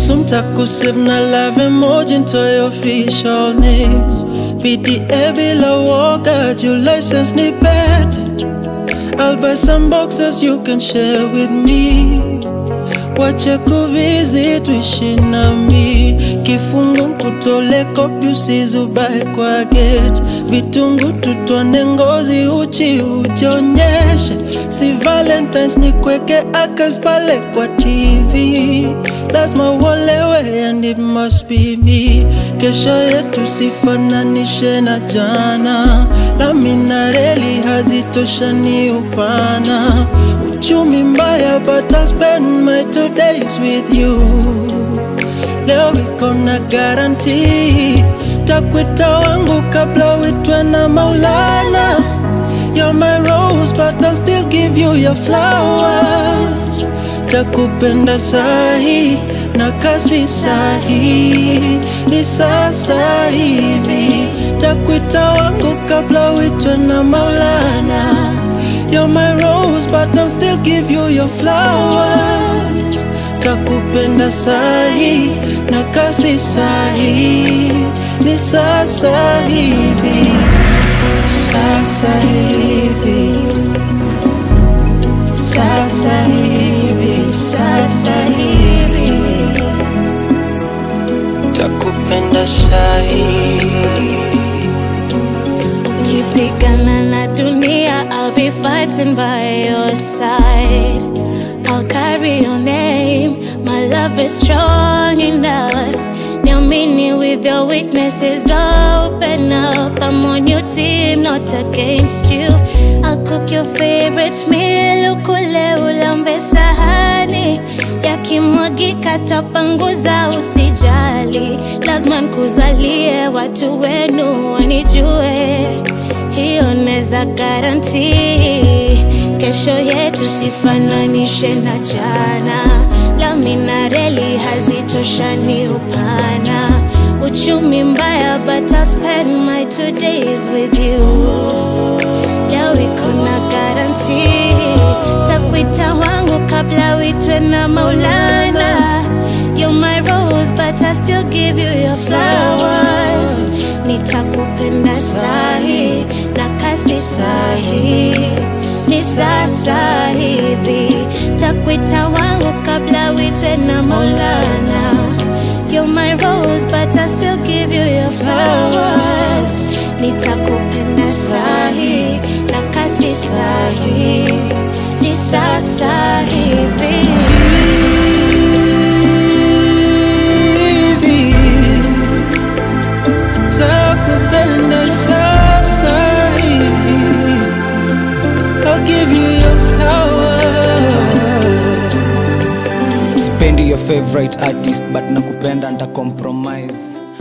Soon takusave na love emoji into your official name PDA bila woga, your license ni pet I'll buy some boxes you can share with me Wache kuvisit tuishi nami Kifungu kutole kopi usizubae kwa gate Vitungu tutone ngozi uchi ujionyeshe Si valentines ni kweke akas pale kwa TV Lazima uolewe and it must be me Kesho yetu sifananishe na jana Lami na reli hazitoshani upana Uchumi mbaya but I'll spend my two days with you Leo wiko na guarantee Takwita wangu kabla uitwe na Maulana You're my rose but I'll still give you your flowers Takupenda sahi na kasi sahi Ni sasa hivi Takwita wangu kabla uitwe na Maulana You're my rose but I'll still give you your flowers Takupenda sahi na kasi sahi Ni sasa hivi Sasa hivi Sasa hivi Sasa hivi Takupenda sahi Ukipigana na dunia, I'll be fighting by your side. I'll carry your name. My love is strong enough. Niamini with your weaknesses, open up. I'm on your team, not against you. I'll cook your favorite meal, ukule ulambe sahani. Yakimwagika tapanguza, usijali. Lazima nikuzalie watu wenu wanijue hiyo neza garanti kesho yetu sifananishe na jana lami na reli hazitoshani upana uchumi mbaya but I'll spend my two days with you leo iko na garanti takwita wangu kabla uitwe na maulana You're my rose but I still give you your flowers nitakupenda sahi na kasi sahi ni sasa hivi takwita wangu kabla uitwe na maulana You're my rose but I still give you your flowers nitakupenda sahi na kasi sahi ni sasa hivi hivi Takupenda sasa hivi I'll give you your flowers spendi your favorite artist but nakupenda nta compromise